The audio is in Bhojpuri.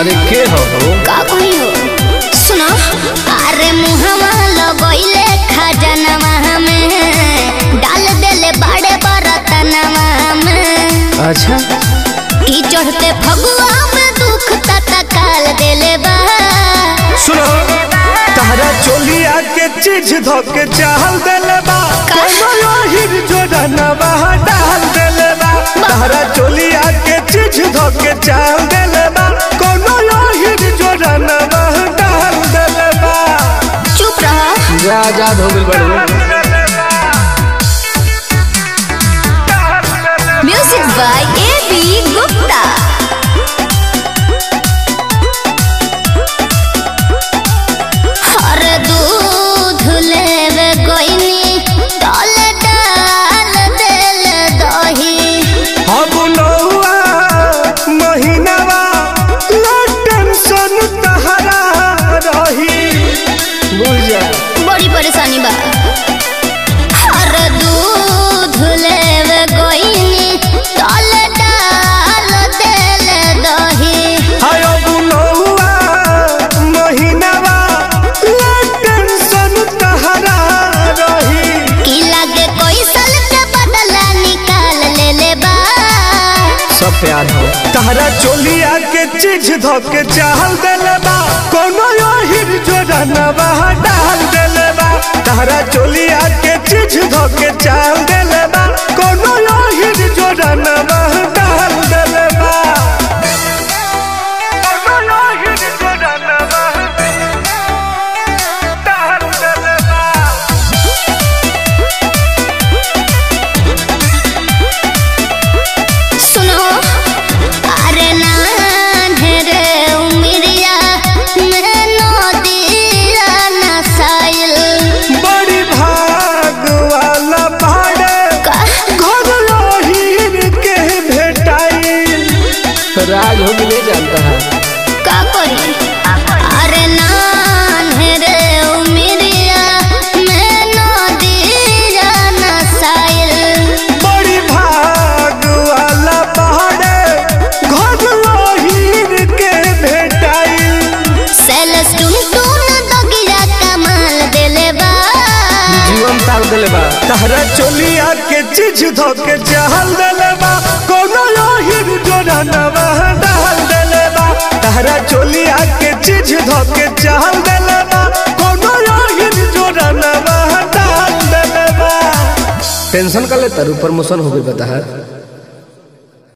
अरे के हो हो का कही हो सुनो अरे मुहवा लगइले खजनवा में डाल देले बड़े बरतनवा में अच्छा की चढ़ते फगुआ में दुख तत्काल देले बा सुनो तारा चोलिया के चीज धोके चाहल देले बा का? कोनो हिर जोड़नवा डाल देले बा तारा चोलिया के चीज धोके चाहल देले बा कोनो हिर जोड़नवा डाल देले बा चुप रह जा आजाद हो गइल बड़ू music by A B Gupta हर दूध लेवे गोइनी डाल डाल देल दही अब नौआ महीनावा ला टेंशन तहरा रही बुझ जा बड़ी परेशानी बा हर दूध लेवे गोइनी डाल डाल देल दही हाय अब नौआ महीनावा ला टेंशन तहरा रही की लागे कोई साल के बदला निकाल ले ले बा सब प्यार हो तहरा चोलिया के चीज धोके चाहल देले बा कोनो हिर जोड़नवा डाल देले बा तहरा चोलिया के चीज धोके चाहल देले बा कोनो हिर जोड़नवा डाल देले बा कोनो हिर जोड़नवा डाल देले बा सुनो अरे नान्हे उमिरिया में नदिया नसाइल बड़ी भाग वाला भाड़े का घर लोहिर के भेटाई राज हो भी नहीं जानता है का करी अरे नान्हे उमिरिया में नदिया नसाइल बड़ी भाग वाला पहाड़े घर लोहिर के भेटाई सेलस टुन टुन दगिया कमाल देले बा जीवन तार देले बा तहरा चोलिया के चीज धोके चहल देले बा कोनो लोहिर जोड़नवा डाल देले बा तहरा चोलिया के चीज धोके चहल देले बा कोनो लोहिर जोड़नवा डाल देले बा टेंशन कर ले तारू प्रमोशन हो गइल बता है